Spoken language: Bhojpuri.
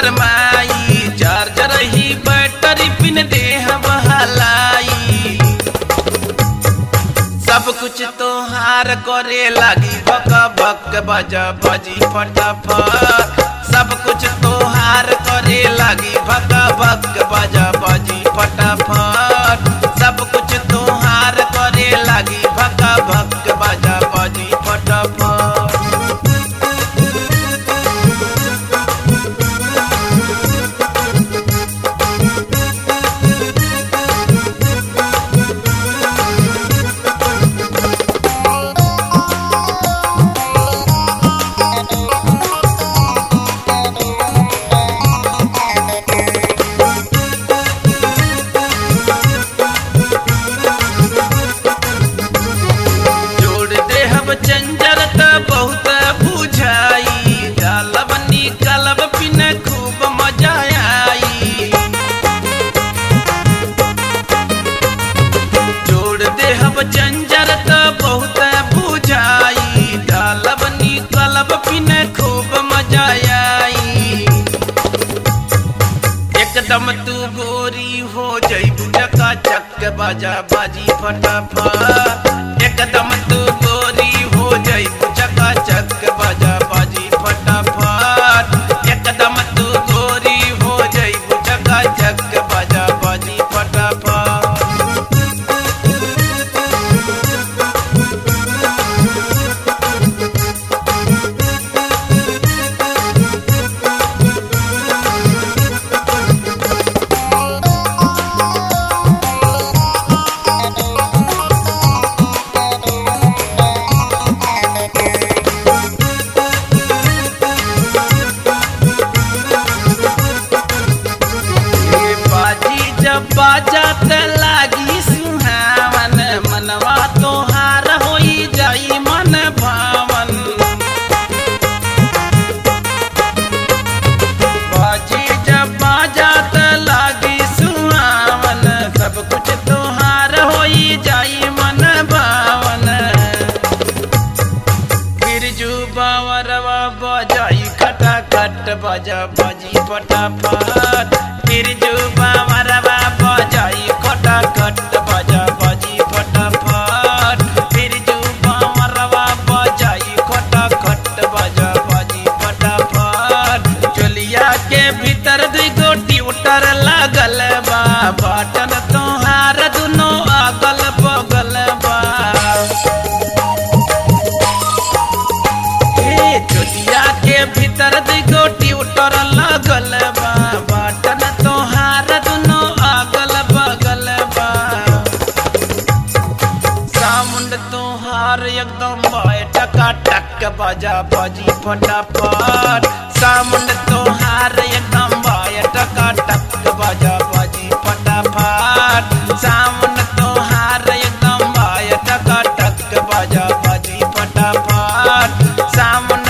गरमाई चार्जर ही बैटरी पिन देह बहलाई सब कुछ तोहार करे लागी भक भक बजा बजी फटाफट सब कुछ तोहार करे लागी भक भक बजा बजी फटाफट सब कुछ तोहार करे लागी भक भक बजा बजी फटाफट जोड़ दे हम चंजर त बहुत बुझाई डालब निकलब पिन खूब मजा आई जोड़ दे हम चंजर त बहुत बुझाई डालब निकलब पिन खूब मजा आई एकदम तू गोरी हो जईबू चका चक बाजा बाजी फटाफट एकदम तू गोरी हो जईबू चका चक बाजा बाजी फटाफट एकदम तू गोरी हो जईबू चका चक बाजा बाजी फटाफट ये बाजी जब बाजा त लागी सुहावन मनवा तोहार होई जाई मन भावन बाजी जब बाजा त लागी सुहावन सब कुछ तोहार होई जाई मन भावन बिरजू बावरवा बजाई खटा खट बजा बजी फटाफट बिरजू बावरवा बजाई खटा खट बजा बजी फटाफट बिरजू बावरवा बजाई खटा खट बजा बजी फटाफट चोलिया के भीतर दुई गोटी उतर लागल बा बटन तोहार दुनो अगल बगल बा ए चोलिया के भीतर दी गोटी उतर लगल बा बटन तोहार दुनो अगल बगल बा सामुंड तोहार एकदम बाय टका टक बजा बजी फटाफट सामुंड तोहार एकदम बाय टका टक बजा बजी फटाफट सामुंड तोहार एकदम बाय टका टक बजा बजी फटाफट सामुंड